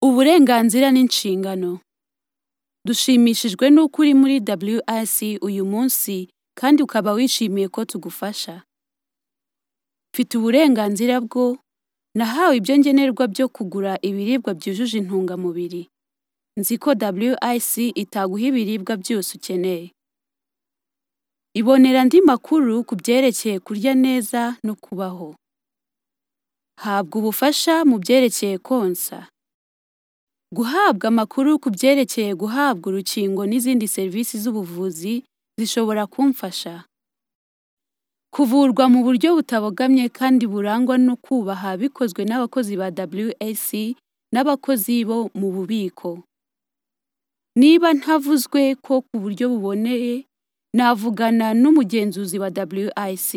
Uburenganzira n'inshingano. Dushimishijwe n'uko uri muri WRC uyu munsi kandi ukaba wishimiye ko tugufasha. Mfite uburenganzira bwo, nahawe ibyo ngenerwa byo kugura ibiribwa byujuje intungamubiri. Nzi ko WRC itaguha ibiribwa byose ukeneye. Ibonera andi makuru ku byerekeye kurya neza no kubaho. Habwa ubufasha mu byerekeye konsa. Guhabwa amakuru ku byerekeye guhabwa urukingo n'izindi serivisi z'ubuvuzi zishobora kumfasha. Kuvurwa mu buryo butabogamye kandi burangwa no kubaha bikozwe n'abakozi ba WRC n'abakozi bo mu bubiko. Niba ntavuzwe ko ku buryo buboneye, navugana n'umugenzuzi wa WRC.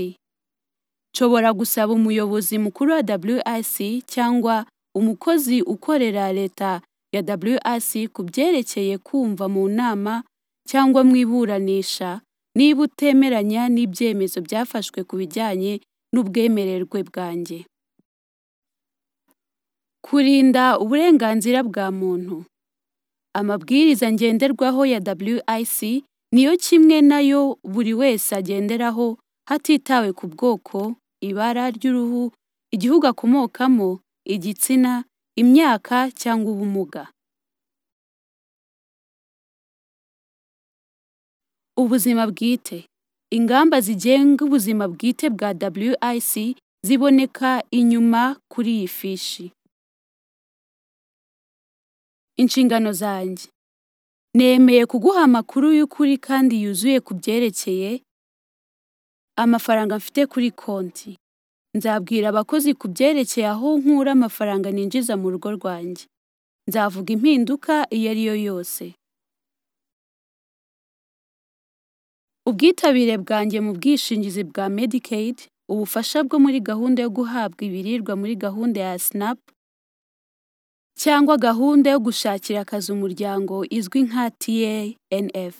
Nshobora gusaba umuyobozi mukuru wa WRC cyangwa umukozi ukorera leta ya WRC ku byerekeye kumva mu nama cyangwa mu iburanisha niba utemeranya n'ibyemezo byafashwe ku bijyanye n'ubwemererwe bwanjye. Kurinda uburenganzira bwa muntu. Amabwiriza ngenderwaho ya WRC niyo kimwe nayo buri wese agenderaho hatitawe ku bwoko, ibara ry'uruhu, igihugu akomokamo, igitsina, imyaka cyangwa ubumuga. Ubuzima bwite. Ingamba zigenga ubuzima bwite bwa WRC ziboneka inyuma kuri iyi fishi. Inshingano zanjye. Nemeye kuguha amakuru y'ukuri kandi yuzuye ku byerekeye amafaranga mfite kuri konti. Nzabwira abakozi ku byerekeye aho nkura amafaranga ninjiza mu rugo rwanjye. Nzavuga impinduka iyo ari yo yose. Ubwitabire bwanjye mu bwishingizi bwa Medicaid, ubufasha bwo muri gahunda yo guhabwa ibiribwa muri gahunda ya SNAP, cyangwa gahunda yo gushakira akazi umuryango izwi nka TANF.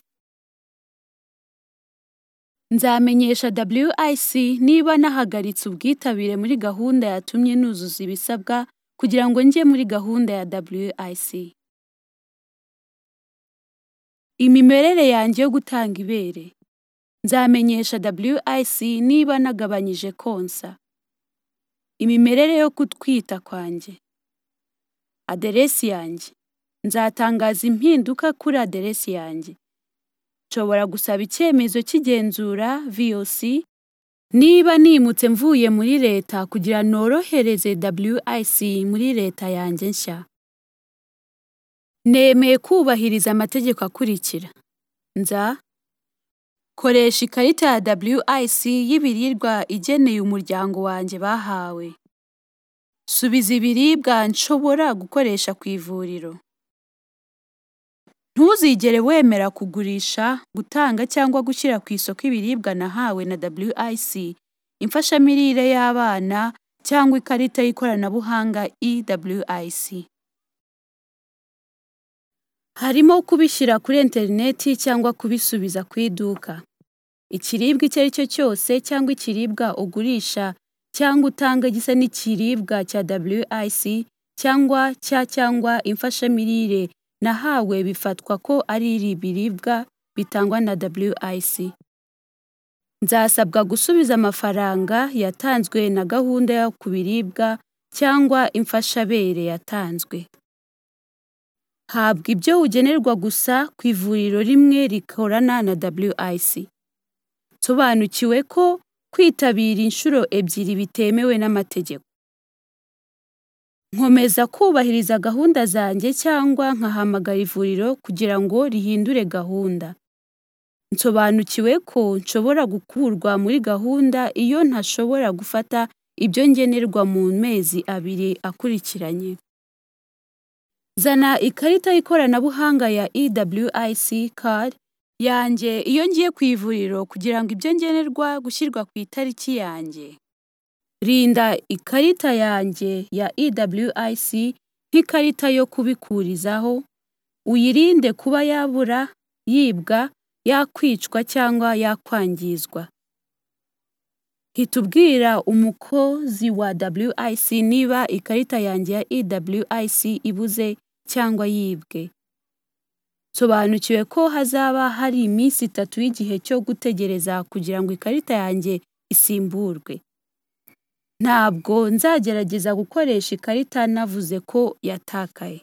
Nzamenyesha WIC niba nahagaritse ubwitabire muri gahunda yatumye nuzuza ibisabwa kugira ngo njye muri gahunda ya WIC. Imimerere yanjye yo gutanga ibere. Nzamenyesha WIC niba nagabanyije konsa. Imimerere yo gutwita kwanjye. Aderesi yanjye. Nzatangaza impinduka kuri aderesi yanjye. Nshobora gusaba icyemezo cy'igenzura VOC niba nimutse mvuye muri leta kugira norohereze WIC muri leta yanjye nshya. Nemeye kubahiriza amategeko akurikira. Nza koresha ikarita ya WIC y'ibiribwa igeneye umuryango wanjye bahawe. Subiza ibiribwa nshobora gukoresha ku ivuriro. Ntuzigere wemera kugurisha, gutanga cyangwa gushyira ku isoko ibiribwa nahawe na WIC, imfashamirire y'abana cyangwa ikarita y'ikoranabuhanga eWIC. Harimo kubishyira kuri interineti cyangwa kubisubiza ku iduka. Ikiribwa icyo ari cyo cyose cyangwa ikiribwa ugurisha cyangwa utanga gisa n'ikiribwa cya WIC cyangwa cya cyangwa imfashamirire nahawe bifatwa ko ari ibiribwa bitangwa na WIC. Nzasabwa gusubiza amafaranga yatanzwe na gahunda yo ku biribwa cyangwa imfashabere yatanzwe. Habwa ibyo ugenerwa gusa ku ivuriro rimwe rikorana na WIC. Nsobanukiwe ko kwitabira inshuro ebyiri bitemewe n'amategeko. Nkomeza kubahiriza gahunda zanjye cyangwa nkahamagara ivuriro kugira ngo rihindure gahunda. Nsobanukiwe ko nshobora gukurwa muri gahunda iyo ntashobora gufata ibyo ngenerwa mu mezi abiri akurikiranye. Zana ikarita y'ikoranabuhanga ya eWIC card yanjye iyo ngiye ku ivuriro kugira ngo ibyo ngenerwa gushyirwa ku itariki yanjye. Rinda ikarita yanjye ya eWIC nk'ikarita yo kubikurizaho, uyirinde kuba yabura, yibwa, yakwicwa cyangwa yakwangizwa. Hita ubwira umukozi wa WIC niba ikarita yanjye ya eWIC ibuze cyangwa yibwe. Nsobanukiwe ko hazaba hari iminsi itatu y'igihe cyo gutegereza kugira ngo ikarita yanjye isimburwe. Ntabwo nzagerageza gukoresha ikarita navuze ko yatakaye.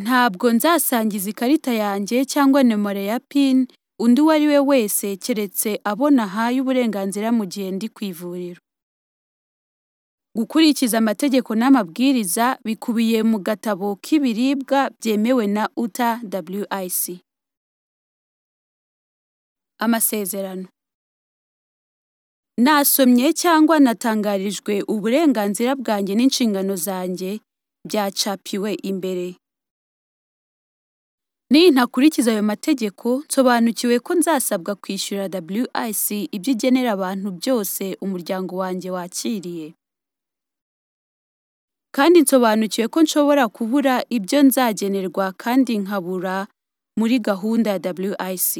Ntabwo nzasangiza ikarita yanjye cyangwa nimero ya PIN undi uwo ari we wese keretse abo nahaye uburenganzira mu gihe ndi ku ivuriro. Gukurikiza amategeko n'amabwiriza bikubiye mu gatabo k'ibiribwa byemewe na Utah WIC. Amasezerano Nasomye cyangwa natangarijwe uburenganzira bwanjye n'inshingano zanjye byacapiwe imbere. Nintakurikiza ayo mategeko, nsobanukiwe ko nzasabwa kwishyura WIC ibyo igenera abantu byose umuryango wanjye wakiriye. Kandi nsobanukiwe ko nshobora kubura ibyo nzagenerwa kandi nkabura muri gahunda ya WIC.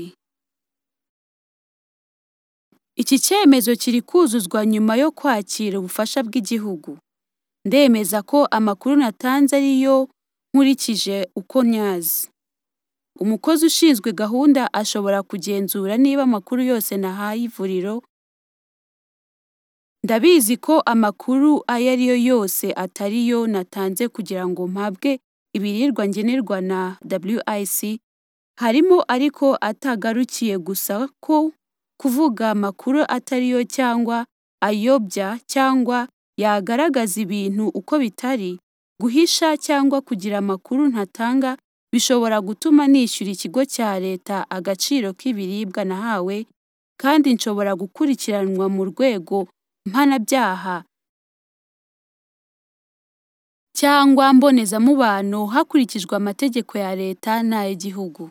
Iki cyemezo kiri kuzuzwa nyuma yo kwakira ubufasha bw'igihugu. Ndemeza ko amakuru natanze ari yo nkurikije uko nyazi. Umukozi ushinzwe gahunda ashobora kugenzura niba amakuru yose nahaye ivuriro. Ndabizi ko amakuru ayo ari yo yose atari yo natanze kugira ngo mpabwe ibiribwa ngenerwa na WIC, harimo ariko atagarukiye gusa ko kuvuga amakuru atari yo cyangwa ayobya cyangwa yagaragaza ibintu uko bitari, guhisha cyangwa kugira amakuru ntatanga bishobora gutuma nishyura ikigo cya leta agaciro k'ibiribwa nahawe kandi nshobora gukurikiranwa mu rwego mpanabyaha cyangwa mbonezamubano hakurikijwe amategeko ya leta n'ay'igihugu.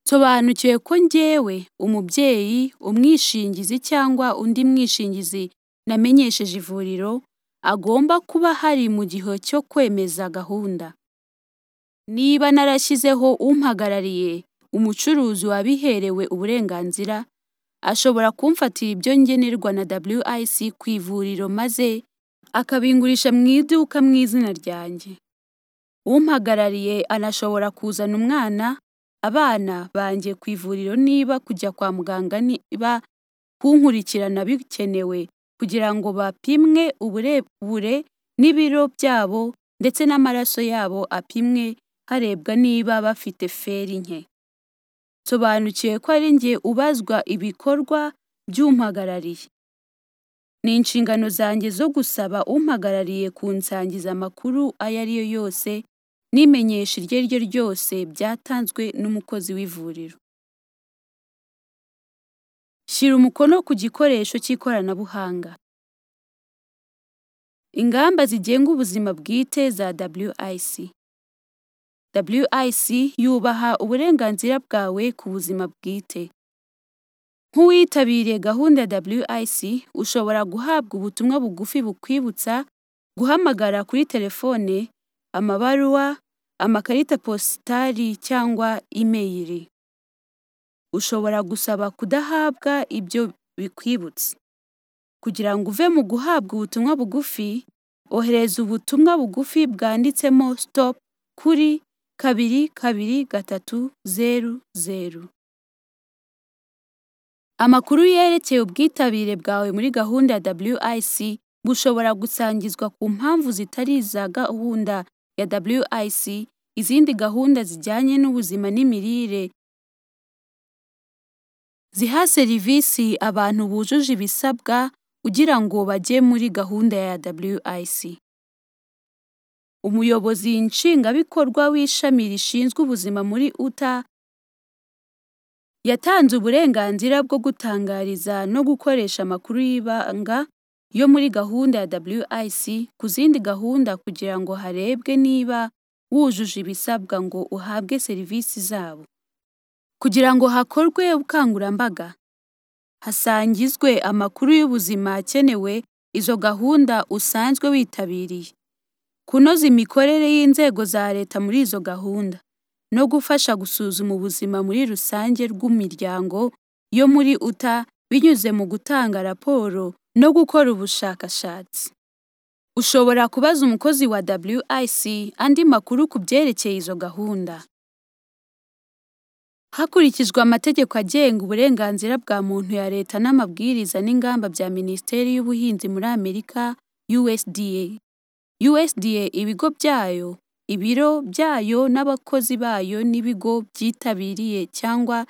Nsobanukiwe ko njyewe, umubyeyi, umwishingizi cyangwa undi mwishingizi namenyesheje ivuriro, agomba kuba hari mu gihe cyo kwemeza gahunda. Niba narashyizeho umpagarariye, umucuruzi wabiherewe uburenganzira, ashobora kumfatira ibyo ngenerwa na WIC ku ivuriro maze akabingurisha mu iduka mu izina ryanjye. Umpagarariye anashobora kuzana umwana, abana banjye ku ivuriro niba kujya kwa muganga niba kunkurikirana bikenewe kugira ngo bapimwe uburebure n'ibiro byabo ndetse n'amaraso yabo apimwe harebwa niba bafite feri nke. Nsobanukiwe ko ari njye ubazwa ibikorwa by'umpagarariye. Ni inshingano zanjye zo gusaba umpagarariye kunsangiza amakuru ayo ari yo yose n'imenyesha iryo ari ryo ryose byatanzwe n'umukozi w'ivuriro. Shyira umukono ku gikoresho cy'ikoranabuhanga. Ingamba zigenga ubuzima bwite za WIC. WIC yubaha uburenganzira bwawe ku buzima bwite. Nk'uwitabiriye gahunda ya WIC, ushobora guhabwa ubutumwa bugufi bukwibutsa, guhamagara kuri telefone, amabaruwa, amakarita positari cyangwa imeyiri. Ushobora gusaba kudahabwa ibyo bikwibutsa. Kugira ngo uve mu guhabwa ubutumwa bugufi, ohereza ubutumwa bugufi bwanditsemo STOP kuri kabiri kabiri gatatu zeru zeru. Amakuru yerekeye ubwitabire bwawe muri gahunda ya WIC bushobora gusangizwa ku mpamvu zitari iza gahunda ya WIC, izindi gahunda zijyanye n'ubuzima n'imirire, ziha serivisi abantu bujuje ibisabwa ugira ngo bajye muri gahunda ya WIC. Umuyobozi Nshingwabikorwa w'ishami rishinzwe ubuzima muri Utah, yatanze uburenganzira bwo gutangariza no gukoresha amakuru y'ibanga yo muri gahunda ya WIC ku zindi gahunda kugira ngo harebwe niba wujuje ibisabwa ngo uhabwe serivisi zabo. Kugira ngo hakorwe ubukangurambaga, hasangizwe amakuru y'ubuzima akenewe izo gahunda usanzwe witabiriye, kunoza imikorere y'inzego za leta muri izo gahunda, no gufasha gusuzuma ubuzima muri rusange rw'imiryango yo muri Utah binyuze mu gutanga raporo no gukora ubushakashatsi. Ushobora kubaza umukozi wa WIC andi makuru ku byerekeye izo gahunda. Hakurikijwe amategeko agenga uburenganzira bwa muntu ya Leta n'amabwiriza n'ingamba bya Minisiteri y'Ubuhinzi muri Amerika USDA. USDA ibigo byayo, ibiro byayo n'abakozi bayo n'ibigo byitabiriye cyangwa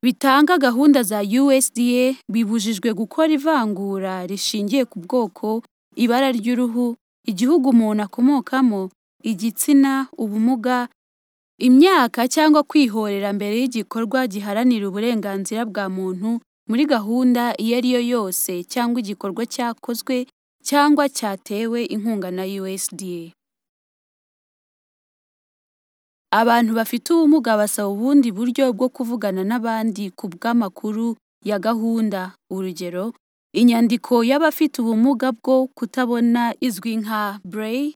bitanga gahunda za USDA bibujijwe gukora ivangura rishingiye ku bwoko, ibara ry'uruhu, igihugu umuntu akomokamo, igitsina, ubumuga, imyaka cyangwa kwihorera mbere y'igikorwa giharanira uburenganzira bwa muntu muri gahunda iyo ari yo yose cyangwa igikorwa cyakozwe cyangwa cyatewe inkunga na USDA. Abantu bafite ubumuga basaba ubundi buryo bwo kuvugana n'abandi ku bw'amakuru ya gahunda, urugero, inyandiko y'abafite ubumuga bwo kutabona izwi nka Braille,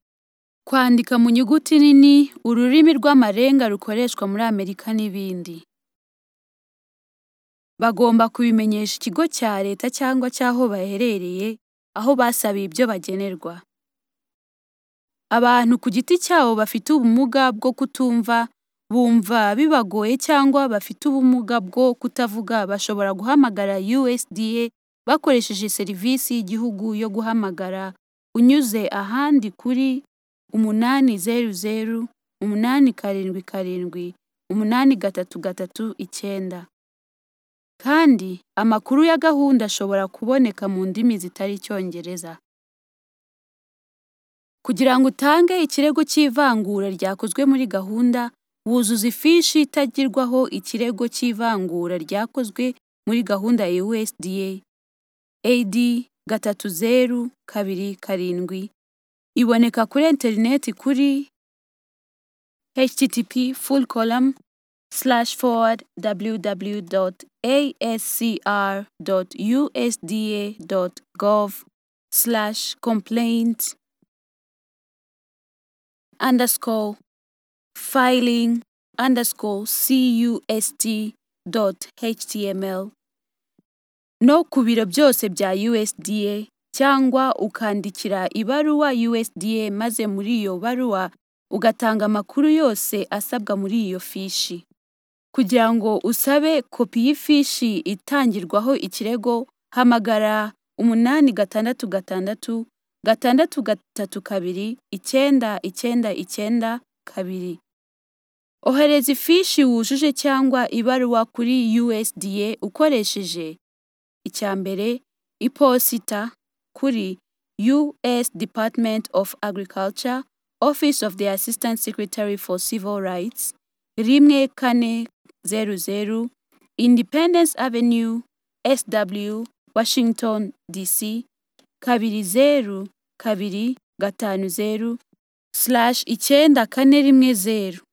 kwandika mu nyuguti nini, ururimi rw'amarenga rukoreshwa muri Amerika n'ibindi. Bagomba kubimenyesha ikigo cya Leta cyangwa cy'aho baherereye, aho basabiye ibyo bagenerwa. Abantu ku giti cyabo bafite ubumuga bwo kutumva, bumva bibagoye cyangwa bafite ubumuga bwo kutavuga bashobora guhamagara USDA bakoresheje serivisi y'igihugu yo guhamagara unyuze ahandi kuri umunani zeru zeru, umunani karindwi karindwi, umunani gatatu gatatu icyenda. Kandi amakuru ya gahunda ashobora kuboneka mu ndimi zitari Icyongereza. Kugira ngo utange ikirego cy'ivangura ryakozwe muri gahunda, wuzuza ifishi itagirwaho ikirego cy'ivangura ryakozwe muri gahunda ya USDA AD gatatu zeru kabiri karindwi, iboneka kuri interineti kuri http://www.ascr.usda.gov/complaint underscore filing underscore cust dot html no ku biro byose bya USDA cyangwa ukandikira ibaruwa USDA maze muri iyo baruwa ugatanga amakuru yose asabwa muri iyo fishi. Kugira ngo usabe kopi y'ifishi itangirwaho ikirego, hamagara umunani gatandatu gatandatu gatandatu gatatu kabiri icyenda icyenda icyenda kabiri. Ohereza ifishi wujuje cyangwa ibaruwa kuri USDA ukoresheje icya mbere iposita kuri U.S. Department of Agriculture, Office of the Assistant Secretary for Civil Rights, rimwe kane zeru zeru, Independence Avenue, SW, Washington, DC, kabiri zeru kabiri gatanu zeru slash icyenda kane rimwe zeru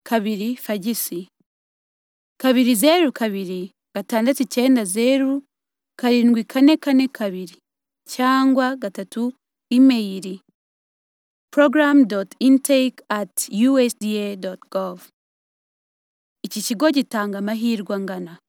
kabiri fagisi kabiri zeru kabiri gatandatu icyenda zeru karindwi kane kane kabiri cyangwa gatatu imeyiri program dot intake at usda dot gov iki kigo gitanga amahirwe angana